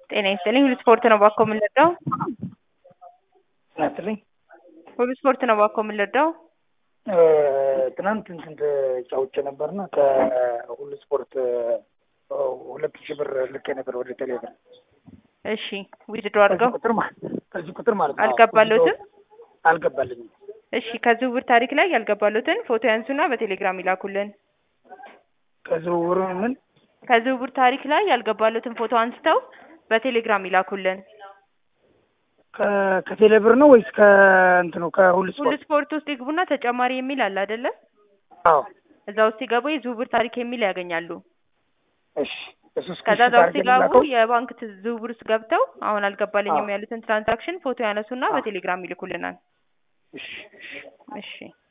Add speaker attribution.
Speaker 1: ጤና ይስጥልኝ። ሁሉ ስፖርት ነው ባኮ የምንረዳው?
Speaker 2: ናትልኝ
Speaker 1: ሁሉ ስፖርት ነው ባኮ የምንረዳው?
Speaker 2: ትናንት እንትን ተጫውቼ ነበርና ከሁሉ ስፖርት ሁለት ሺህ ብር ልኬ ነበር ወደ ቴሌብር።
Speaker 1: እሺ ዊዝድሮ አድርገው
Speaker 2: ከዚህ ቁጥር ማለት ከዚህ ቁጥር ማለት ነው።
Speaker 1: አልገባሎትም?
Speaker 2: አልገባልኝም።
Speaker 1: እሺ ከዝውውር ታሪክ ላይ ያልገባሎትን ፎቶ ያንሱና በቴሌግራም ይላኩልን።
Speaker 2: ከዝውውሩ ምን
Speaker 1: ከዝውውር ታሪክ ላይ ያልገባሎትን ፎቶ አንስተው በቴሌግራም ይላኩልን።
Speaker 2: ከ- ከቴሌብር ነው ወይስ ከእንትኑ ከሁሉ
Speaker 1: ሁሉ
Speaker 2: ስፖርት?
Speaker 1: ስፖርት ውስጥ ይግቡና ተጨማሪ የሚል አለ አይደለ?
Speaker 2: አዎ
Speaker 1: እዛ ውስጥ ሲገቡ የዝውውር ታሪክ የሚል ያገኛሉ።
Speaker 2: እሺ። እሱ እስኪ
Speaker 1: ከዛ እዛ ውስጥ
Speaker 2: አድርጌ
Speaker 1: ሲገቡ
Speaker 2: ልላከው?
Speaker 1: የባንክ ት- ዝውውር ውስጥ ገብተው አሁን አልገባልኝም
Speaker 2: አዎ።
Speaker 1: ያሉትን ትራንዛክሽን ፎቶ ያነሱና
Speaker 2: አዎ።
Speaker 1: በቴሌግራም ይልኩልናል።
Speaker 2: እሺ እሺ።
Speaker 1: እሺ